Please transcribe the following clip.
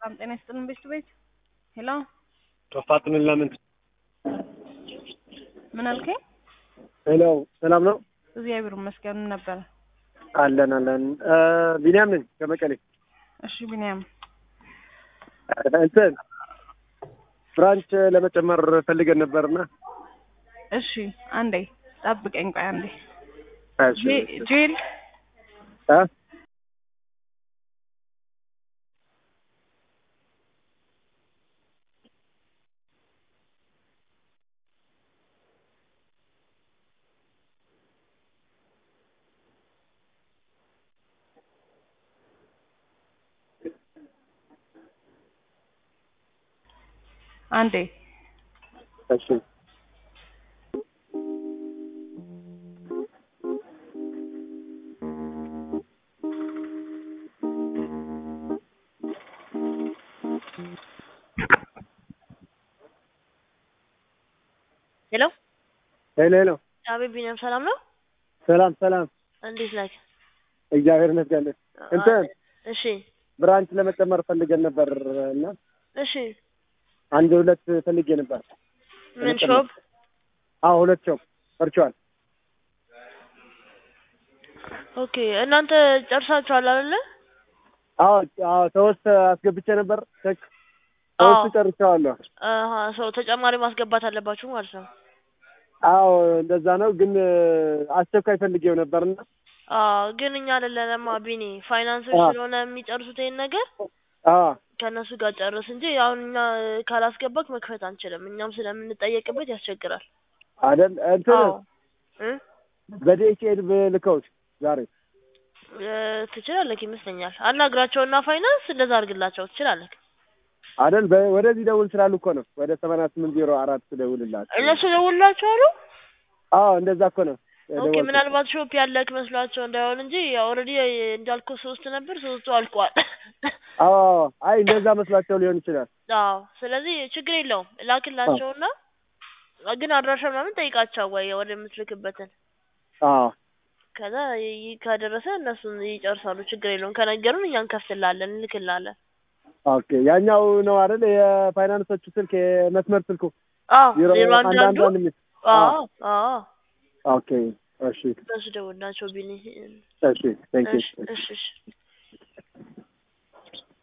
ሰላም ጤና ይስጥልን ቤት ቤት ሄሎ ቶፋጥንን ለምን ምን አልከኝ? ሄሎ ሰላም ነው እግዚአብሔር ይመስገን ምን ነበረ? አለን አለን ቢኒያም ነኝ ከመቀሌ እሺ ቢኒያም እንትን ብራንች ለመጨመር ፈልገን ነበርና እሺ አንዴ ጠብቀኝ ቆይ አንዴ እሺ ጄ- ጄል እ አንዴ እሺ ሄሎ ሄሎ ሄሎ አቤት ቢኒያም ሰላም ነው? ሰላም ሰላም እንዴት ናቸው? እግዚአብሔር ይመስገን እንትን እሺ ብራንች ለመጨመር ፈልገን ነበር እና እሺ አንድ ሁለት ፈልጌ ነበር ምን ሾፕ? አዎ ሁለት ሾፕ ፈርቸዋል ኦኬ እናንተ ጨርሳችኋል አይደለ? አዎ አዎ ሶስት አስገብቼ ነበር ቼክ ሶስቱ አዎ። ጨርሼዋለሁ አሀ ሰው ተጨማሪ ማስገባት አለባችሁ ማለት ነው። አዎ እንደዛ ነው ግን አስቸኳይ ፈልጌው ነበርና አዎ ግን እኛ አይደለንማ ቢኒ ፋይናንሶች አዎ። ስለሆነ የሚጨርሱት ይሄን ነገር አዎ ከእነሱ ጋር ጨርስ እንጂ አሁን እኛ ካላስገባክ መክፈት አንችልም። እኛም ስለምንጠየቅበት ያስቸግራል። አይደል እንትን አዎ እ በዲኤችኤል ብልከውት ዛሬ እ ትችላለህ ይመስለኛል። አናግራቸውና ፋይናንስ እንደዛ አድርግላቸው ትችላለህ። አይደል በ- ወደዚህ ደውል ስላሉ እኮ ነው ወደ ሰማንያ ስምንት ዜሮ አራት ደውልላቸው እነሱ ደውላቸው አሉ። አዎ እንደዛ እኮ ነው ኦኬ የደወልኩት። ምናልባት ሾፕ ያለክ መስሏቸው እንዳይሆን እንጂ ኦልሬዲ እንዳልኩ ሶስት ነበር፣ ሶስቱ አልቋል። አዎ አይ እንደዛ መስሏቸው ሊሆን ይችላል አዎ ስለዚህ ችግር የለውም ላክላቸውና ግን አድራሻ ምናምን ጠይቃቸው ወይ ወደምትልክበትን አዎ ከዛ ይ- ከደረሰ እነሱን ይጨርሳሉ። ችግር የለውም ከነገሩን እኛ እንከፍትላለን እንልክላለን። ኦኬ ያኛው ነው አይደል የፋይናንሶቹ ስልክ የመስመር ስልኩ አዎ ዜሮ ዜሮ አንድ አንድ አንዱ አንድ አንድ የሚል አዎ አዎ ኦኬ እሺ እነሱ ደውልናቸው ቢኒ እሺ ቴንክ ዩ እሺ እሺ እሺ